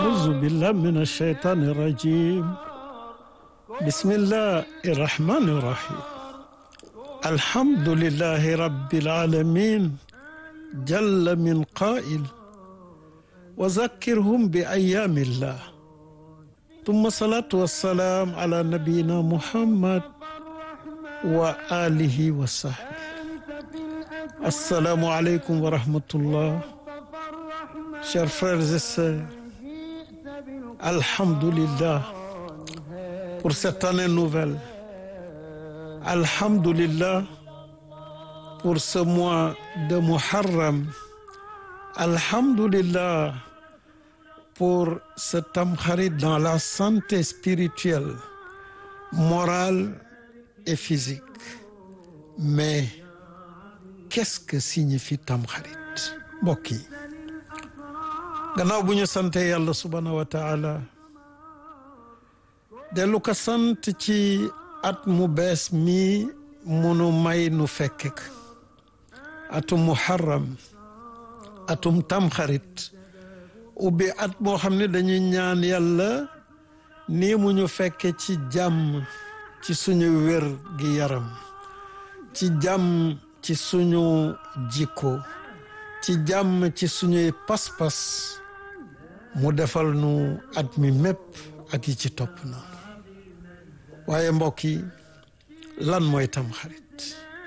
أعوذ بالله من الشيطان الرجيم بسم الله الرحمن الرحيم الحمد لله رب العالمين جل من قائل وذكرهم بأيام الله ثم الصلاة والسلام على نبينا محمد وآله وصحبه السلام عليكم ورحمة الله Chers frères et sœurs, Alhamdulillah pour cette année nouvelle. Alhamdulillah pour ce mois de Muharram. Alhamdulillah pour ce Tamkharit dans la santé spirituelle, morale et physique. Mais qu'est-ce que signifie Tamkharit mbokk yi gannaaw bu ñu sante yàlla subhaanahu wa taala dellu ko sant ci at mu bees mi munu may nu fekkek atum muharram atum tamxarit ubbi at moo xam ne dañuy ñaan yàlla nii mu ñu fekke ci jàmm ci suñu wér gi yaram ci jàmm ci suñu jikko ci jàmm ci suñuy pas-pas mu defal nu at mi mépp ak yi ci topp noonu waaye mbokk yi lan mooy tamxarit